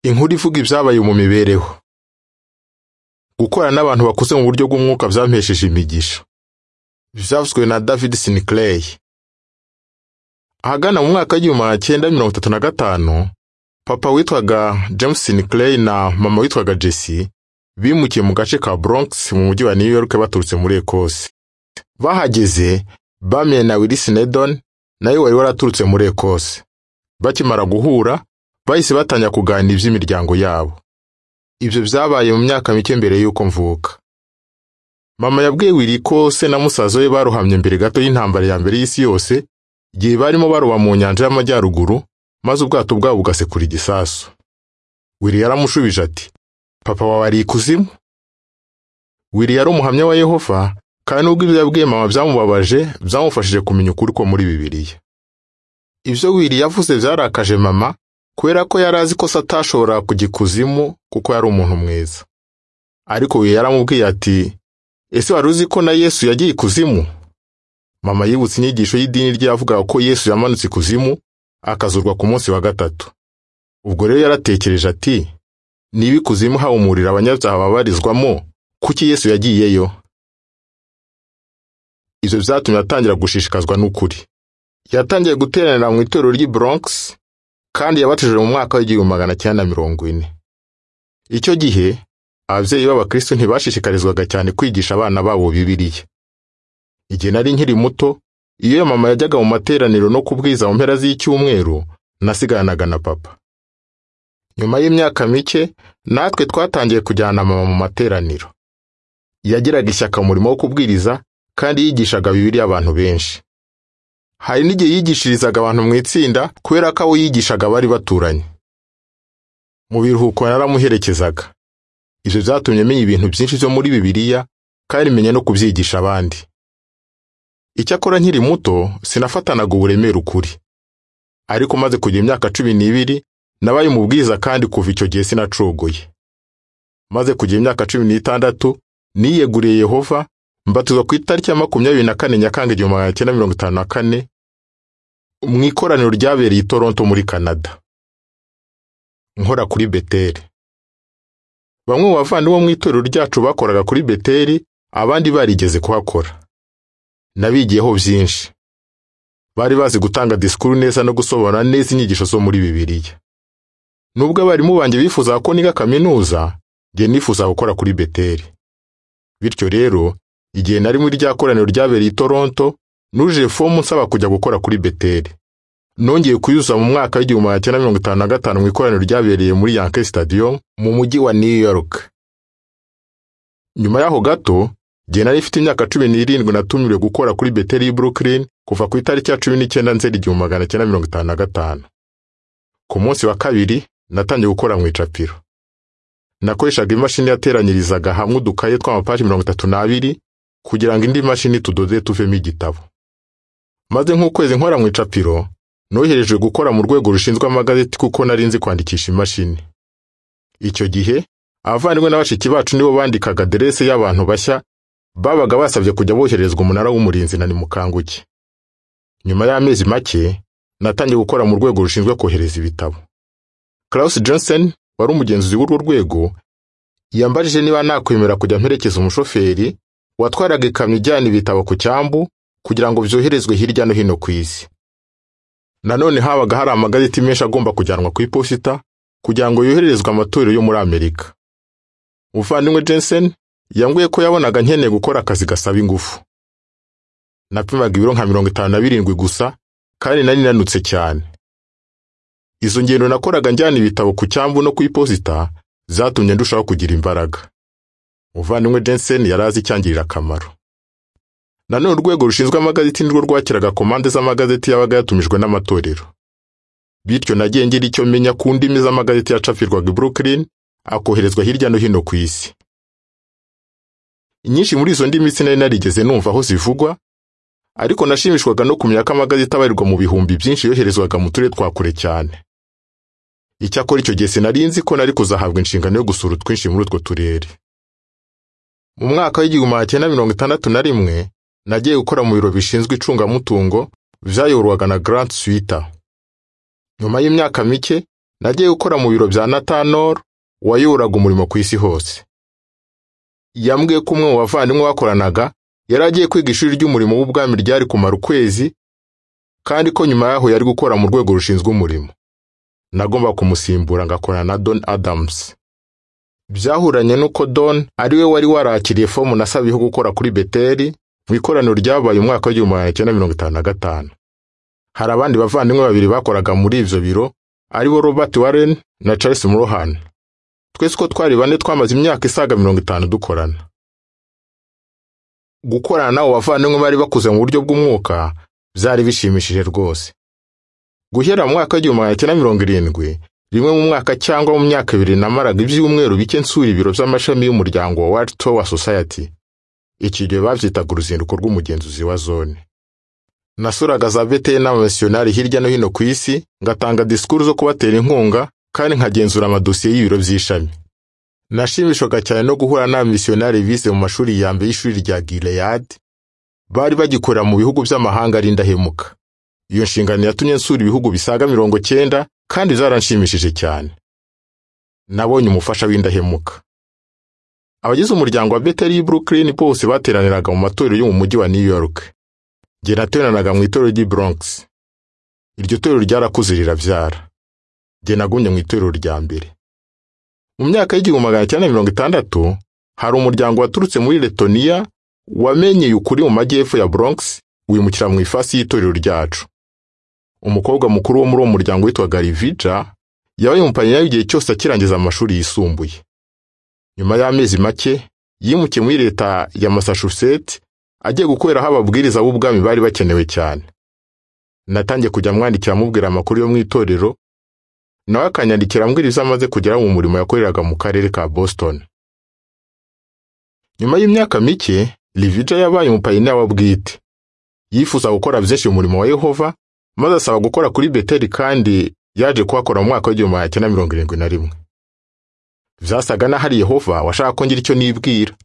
Inkuru ivuga ibyabaye mu mibereho. Gukorana n'abantu bakuze mu buryo bw'umwuka byampesheje imigisha. Byavuzwe na David Sinclair. Ahagana mu mwaka w'igihumbi cyenda mirongo itatu na gatanu, papa witwaga James Sinclair na mama witwaga Jessie bimukiye mu gace ka Bronx mu mujyi wa New York baturutse muri Ecosse. Bahageze bamenye na Willis Nedon nawe wari waraturutse muri Ecosse. Bakimara guhura, bahise batangira kuganira iby'imiryango yabo. Ibyo byabaye mu myaka mike mbere y'uko mvuka. Mama yabwiye Willy ko se na musaza we barohamye mbere gato y'intambara ya mbere y'isi yose, igihe barimo baroba mu nyanja y'amajyaruguru, maze ubwato bwabo bugasekura igisasu. Willy yaramushubije ati, papa wawe ari ikuzimu? Willy yari umuhamya wa Yehova, kandi nubwo ibyo yabwiye mama byamubabaje, byamufashije kumenya ukuri ko muri Bibiliya. Ibyo Willy yavuze byarakaje mama, kubera ko yari azi ko se atashobora kujya ikuzimu kuko yari umuntu mwiza ariko we yaramubwiye ati ese wari uzi ko na yesu yagiye ikuzimu mama yibutse inyigisho y'idini ryavugaga ko yesu yamanutse ikuzimu akazurwa ku munsi wa gatatu ubwo rero yaratekereje ati niba ikuzimu hawumurira abanyabyaha babarizwamo kuki yesu yagiyeyo ibyo byatumye atangira gushishikazwa n'ukuri yatangiye guteranira mu itorero ry'i Bronx kandi yabatijwe mu mwaka w'igihumbi magana cyenda mirongo ine icyo gihe ababyeyi b'abakristo ntibashishikarizwaga cyane kwigisha abana babo bibiliya igihe nari nkiri muto iyo mama yajyaga mu materaniro no kubwiza mu mpera z'icyumweru nasigaranaga na papa nyuma y'imyaka mike natwe twatangiye kujyana mama mu materaniro yagiraga ishyaka umurimo wo kubwiriza kandi yigishaga bibiliya abantu benshi hari n'igihe yigishirizaga abantu mu itsinda kubera ko abo yigishaga bari baturanye mu biruhuko yaramuherekezaga ibyo byatumye menya ibintu byinshi byo muri bibiliya kandi menya no kubyigisha abandi icyakora nkiri muto sinafatanaga uburemere ukuri ariko maze kugira imyaka cumi n'ibiri nabaye umubwiriza kandi kuva icyo gihe sinacogoye maze kugira imyaka cumi n'itandatu niyeguriye yehova mbatizwa ku itariki ya makumyabiri na kane nyakanga igihumbi magana cyenda mirongo itanu na kane mu ikoraniro ryabereye i toronto muri canada nkora kuri beteri bamwe mu bavandimwe mu itorero ryacu bakoraga kuri beteri abandi barigeze kuhakora nabigiyeho byinshi bari bazi gutanga disikuru neza no gusobanura neza inyigisho zo muri bibiliya nubwo abarimu banjye bifuzaga ko niga kaminuza njye nifuza gukora kuri beteri bityo rero igihe nari muri rya koraniro ryabereye i Toronto nuje fomu nsaba kujya gukora kuri Beteli nongeye kuyuza mu mwaka w'igihumbi magana cyenda mirongo itanu na gatanu mu ikoraniro ryabereye muri Yankee Stadium mu mujyi wa New York nyuma y'aho gato igihe nari ifite imyaka cumi n'irindwi natumiriwe gukora kuri Beteli y'i Brooklyn kuva ku itariki ya cumi n'icyenda nzeri igihumbi magana cyenda mirongo itanu na gatanu ku munsi wa kabiri natangiye gukora mu icapiro nakoreshaga imashini yateranyirizaga hamwe udukaye tw'amapaji mirongo itatu n'abiri kugira ngo indi mashini tudode tuvemo igitabo maze nk'ukwezi nkora mu icapiro noherejwe gukora mu rwego rushinzwe amagazeti kuko nari nzi kwandikisha imashini icyo gihe abavandimwe na bashiki bacu nibo bandikaga aderese y'abantu bashya babaga basabye kujya bohererezwa umunara w'umurinzi na nimukanguke nyuma y'amezi make natangiye gukora mu rwego rushinzwe kohereza ibitabo Klaus Johnson wari umugenzuzi w'urwo rwego yambajije niba nakwemera kujya mperekeza umushoferi watwaraga ikamyo ijyana ibitabo ku cyambu kugira ngo byoherezwe hirya no hino ku isi nanone habaga hari amagazeti menshi agomba kujyanwa ku iposita kugira ngo yohererezwe amatorero yo muri amerika umuvandimwe jensen yambwiye ko yabonaga nkeneye gukora akazi gasaba ingufu napimaga ibiro nka mirongo itanu na birindwi gusa kandi nari nanutse cyane izo ngendo nakoraga njyana ibitabo ku cyambu no ku iposita zatumye ndushaho kugira imbaraga umuvandimwe jensen yari azi icyangirira akamaro nanone urwego rushinzwe amagazeti nirwo rwakiraga komande z'amagazeti yabaga yatumijwe n'amatorero bityo nagiye ngira icyo menya ku ndimi z'amagazeti yacapirwaga i brooklyn akoherezwa hirya no hino ku isi inyinshi muri izo ndimi sinari narigeze numva aho zivugwa ariko nashimishwaga no kumenya ko amagazeti abarirwa mu bihumbi byinshi yoherezwaga mu turere twa kure cyane icyakora icyo gihe sinari nzi ko nari kuzahabwa inshingano yo gusura utwinshi muri utwo turere mu mwaka w'igihumbi magana cyenda mirongo itandatu na rimwe nagiye gukora mu biro bishinzwe icungamutungo byayoborwaga na Grant Swita nyuma y'imyaka mike nagiye gukora mu biro bya natanoro wayoboraga umurimo ku isi hose yambwiye ko umwe mu bavandimwe bakoranaga yari agiye kwiga ishuri ry'umurimo w'ubwami ryari kumara ukwezi kandi ko nyuma yaho yari gukora mu rwego rushinzwe umurimo nagomba kumusimbura ngakorana na don adams byahuranye n'uko don ari we wari warakiriye fomu nasabiyeho gukora kuri beteri mu ikoraniro ryabaye umwaka w'igihumbi magana cyenda mirongo itanu na gatanu hari abandi bavandimwe babiri bakoraga muri ibyo biro ari bo robert warren na charles murohan twese uko twari bane twamaze imyaka isaga mirongo itanu dukorana gukorana n'abo bavandimwe bari bakuze mu buryo bw'umwuka byari bishimishije rwose guhera mu mwaka w'igihumbi magana cyenda mirongo irindwi rimwe mu mwaka cyangwa mu myaka ibiri namaraga ibyumweru bike nsura ibiro by'amashami y'umuryango wa World Tower Society iki gihe babyitaga uruzinduko rw'umugenzuzi wa zone nasuraga za beteri n'abamisiyonari hirya no hino ku isi ngatanga disikuru zo kubatera inkunga kandi nkagenzura amadosiye y'ibiro by'ishami nashimishaga cyane no guhura n'abamisiyonari bize mu mashuri ya mbere y'ishuri rya Gilead bari bagikorera mu bihugu by'amahanga ari indahemuka iyo nshingano yatumye nsura ibihugu bisaga mirongo cyenda kandi zaranshimishije cyane nabonye umufasha w'indahemuka abagize umuryango wa beteri y'i brooklyn bose bateraniraga mu matorero yo mu mujyi wa new york njye nateraniraga mu itorero ry'i bronx iryo torero ryarakuze rirabyara njye nagumye mu itorero rya mbere mu myaka y'igihumbi magana cyenda mirongo itandatu hari umuryango waturutse muri letoniya wamenyeye ukuri mu majyepfo ya bronx wimukira mu ifasi y'itorero ryacu umukobwa mukuru wo muri uwo muryango witwaga rivija yabaye umupanyinyayo igihe cyose akirangiza amashuri yisumbuye nyuma y'amezi make yimukiye muri leta ya massachusetts agiye gukoreraho ababwiriza b'ubwami bari bakenewe cyane natangiye kujya mwandikira amubwira amakuru yo mu itorero nawe akanyandikira ambwira ibyo amaze kugeraho mu murimo yakoreraga mu karere ka boston nyuma y'imyaka mike rivija yabaye umupayiniya wa bwite yifuza gukora byinshi mu murimo wa yehova maze asaba gukora kuri beteri kandi yaje kuhakora mu mwaka w'igihumbi magana cyenda mirongo irindwi na rimwe byasaga n'ahari yehova washaka ko ngira icyo nibwira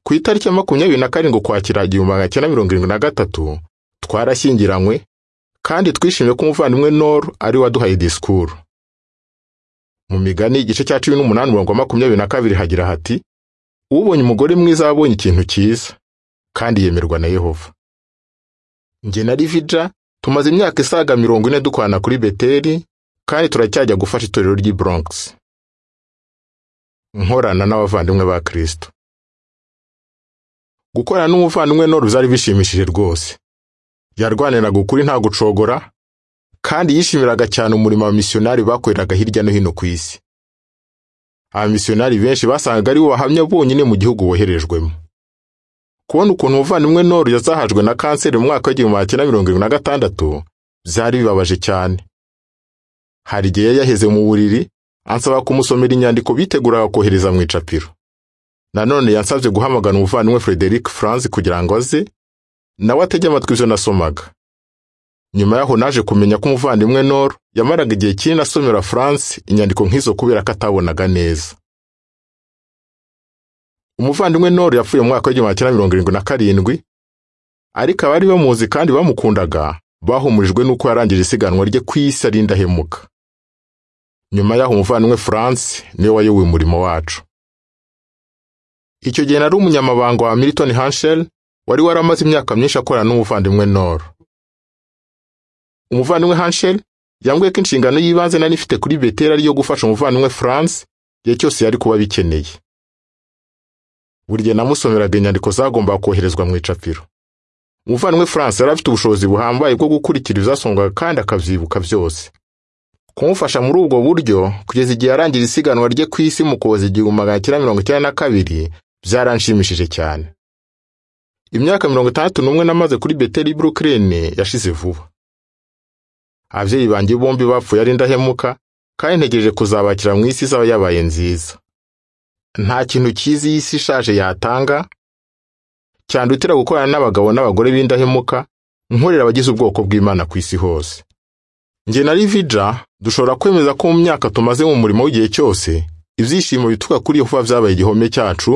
ku itariki ya makumyabiri na karindwi ukwakira igihumbi magana cyenda mirongo irindwi na gatatu twarashyingiranywe kandi twishimiye ko umuvandimwe nor ari we waduhaye disikuru mu migani igice cya cumi n'umunani umurongo wa makumyabiri na kabiri hagira hati ubonye umugore mwiza abonye ikintu cyiza kandi yemerwa na yehova njye na rivija tumaze imyaka isaga mirongo ine dukorana kuri beteri kandi turacyajya gufasha itorero ry'i bronx nkorana n'abavandimwe ba kristo gukorana n'umuvandimwe nor byari bishimishije rwose yarwaniraga ukuri nta gucogora kandi yishimiraga cyane umurimo abamisiyonari bakoreraga hirya no hino ku isi abamisiyonari benshi basangaga ari bo bahamya bonyine mu gihugu woherejwemo kubona ukuntu umuvandimwe nor yazahajwe na kanseri mu mwaka w'igihumbi magana cyenda mirongo irindwi na gatandatu byari bibabaje cyane hari igihe yari yaheze mu buriri ansaba kumusomera inyandiko biteguraga kohereza mu icapiro nanone yansabye guhamagana umuvandimwe frederic franz kugira ngo aze nawe atege amatwi ibyo nasomaga nyuma yaho naje kumenya ko umuvandimwe nor yamaraga igihe kinini asomera france inyandiko nk'izo kubera ko atabonaga neza umuvandimwe nor yapfuye mu mwaka w'igihumbi cyenda mirongo irindwi na karindwi ariko abari bamuzi kandi bamukundaga bahumurijwe n'uko yarangije isiganwa rye ku isi ari indahemuka nyuma yaho umuvandimwe france niwe wayoboye umurimo wacu icyo gihe nari umunyamabanga wa milton hanshel wari waramaze imyaka myinshi akorana n'umuvandimwe noro umuvandimwe hanshel yambwiye ko inshingano y'ibanze nari ifite kuri beteri ari iyo gufasha umuvandimwe france igihe cyose yari kuba bikeneye buri gihe namusomeraga inyandiko zagombaga koherezwa mu icapiro umuvandimwe france yari afite ubushobozi buhambaye bwo gukurikira ibizasongwaga kandi akabyibuka byose kumufasha muri ubwo buryo kugeza igihe arangira isiganwa rye ku isi mu kuboza igihumbi magana cyenda mirongo icyenda na kabiri byaranshimishije cyane imyaka mirongo itandatu n'umwe namaze kuri beteri brooklyn yashize vuba ababyeyi banjye bombi bapfuye ari indahemuka kandi ntegereje kuzabakira mu isi izaba yabaye nziza nta kintu cyiza iyi si ishaje yatanga cyandutira gukorana n'abagabo n'abagore b'indahemuka nkorera abagize ubwoko bw'imana ku isi hose njye na rivija dushobora kwemeza ko mu myaka tumaze mu murimo w'igihe cyose ibyishimo bituruka kuri yehova byabaye igihome cyacu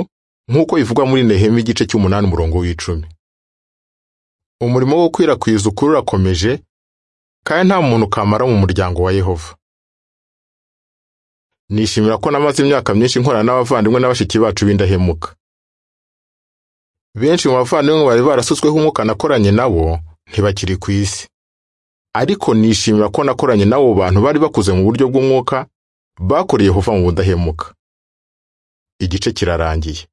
nk'uko bivugwa muri nehemi igice cy'umunani umurongo w'icumi umurimo wo gukwirakwiza ukuri urakomeje kandi nta muntu kamara mu muryango wa yehova nishimira ko namaze imyaka myinshi nkorana n'abavandimwe na bashiki bacu b'indahemuka benshi mu bavandimwe bari barasutsweho umwuka nakoranye nabo ntibakiri ku isi ariko nishimira ko nakoranye n'abo bantu bari bakuze mu buryo bw'umwuka bakoreye Yehova mu budahemuka igice kirarangiye